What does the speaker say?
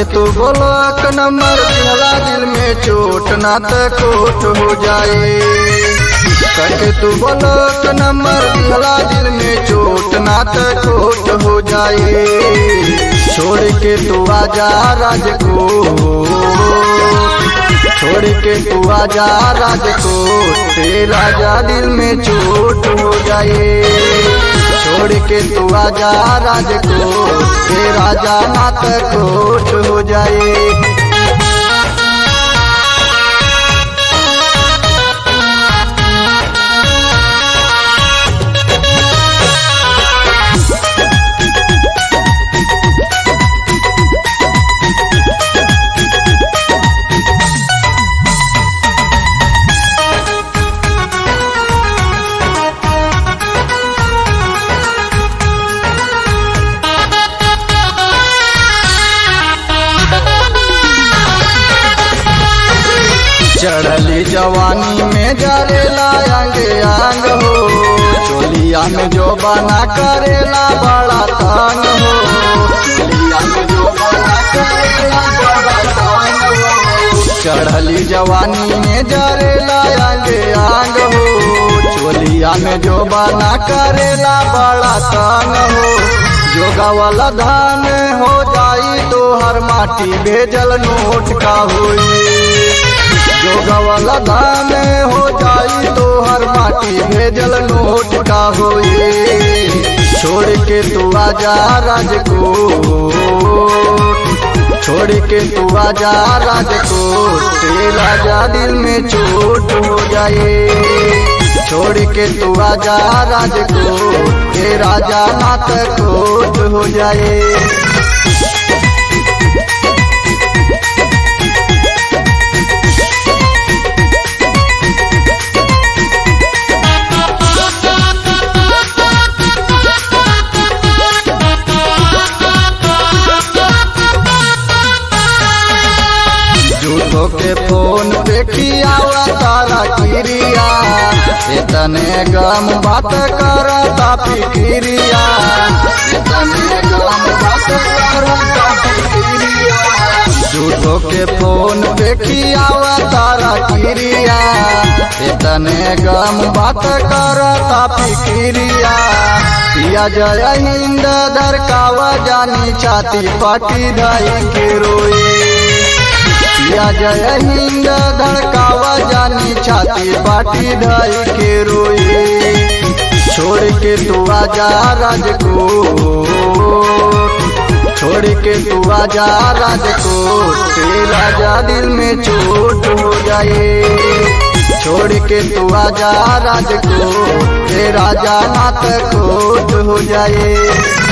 तू बोलक नंबर दिहला दिल में चोट ना त कोट हो जाए करके तू बोलक नंबर दिहला दिल में चोट ना त कोट हो जाए छोड़ के तू आजा राजकोट छोड़ के तू आजा राजकोट तेरा जा दिल में चोट हो जाए छोड़ के तू आजा राजकोट तेरा जा मात कोट हो जाए चढ़ली जवानी में जरेला अंगे अंग हो चोलिया में जो बना करेला बड़ा तंग हो चोलिया में जो बना करेला बड़ा तंग हो चढ़ली जवानी में जरेला अंगे अंग हो चोलिया में जो बना करेला बड़ा तंग हो जोगा वाला धान हो जाई तो हर माटी भेजल नोट का हुई जोगा वाला धान हो जाई तो हर माटी भेजल नोट का होए छोड़ के तू आजा राजकोट छोड़ के तू आजा राजकोट तेरा जा दिल में चोट हो जाए छोड़ के तू आजा राजकोट तेरा जा नात कोट हो जाए झूठो के फोन पे खियावा तारा किरिया इतने गम बात करता फिकिरिया इतने गम बात करता फिकिरिया झूठो के फोन पे खियावा तारा किरिया इतने गम बात करता फिकिरिया पिया जय हिंद धरकावा जानी छाती पाटी धाई के रोए या जय हिंद धड़कावा जानी छाती बाटी ढाई के रोए छोड़ के तू आजा राजकोट छोड़ के तू आजा राजकोट तेरा जा दिल में चोट हो जाए छोड़ के तू आजा राजकोट तेरा जा नात कोट हो जाए